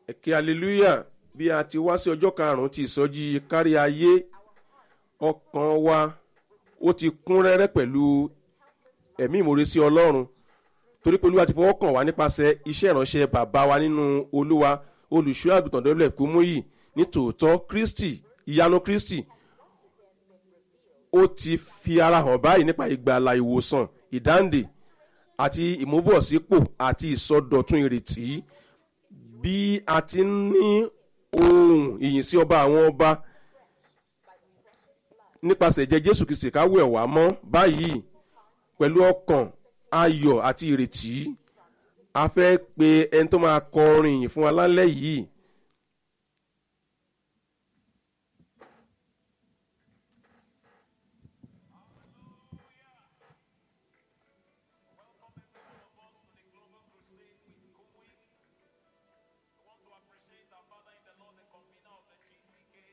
ẹ̀kẹ́ hallelujah bí a ti wá sí ọjọ́ karùn-ún ti ìsọjí kárí ayé ọkàn wa ó ti kún rẹ́rẹ́ pẹ̀lú ẹ̀mí ìmoore sí ọlọ́run torí pé olúwa ti fọwọ́ kàn wá nípasẹ̀ iṣẹ́ ìránṣẹ́ bàbá wa nínú olúwa olùṣọ́ àgùntàn dọ́lẹ̀ kúmúyì ní tòótọ́ kristi ìyanu kristi ó ti fi ara hàn báyìí nípa ìgbàlà ìwòsàn ìdáǹdè àti ìmúbọ̀sípò àti ìsọdọ̀tun ìrètí bí a ti ń ní ohun ìyìn sí ọba àwọn ọba nípasẹ̀ ìjẹ́ jésù kìsì káwé wá mọ́ báyìí pẹ̀lú ọkàn ayọ̀ àti ìrètí a fẹ́ pe ẹni tó máa kọrin ìyìn fún wa lálẹ́ yìí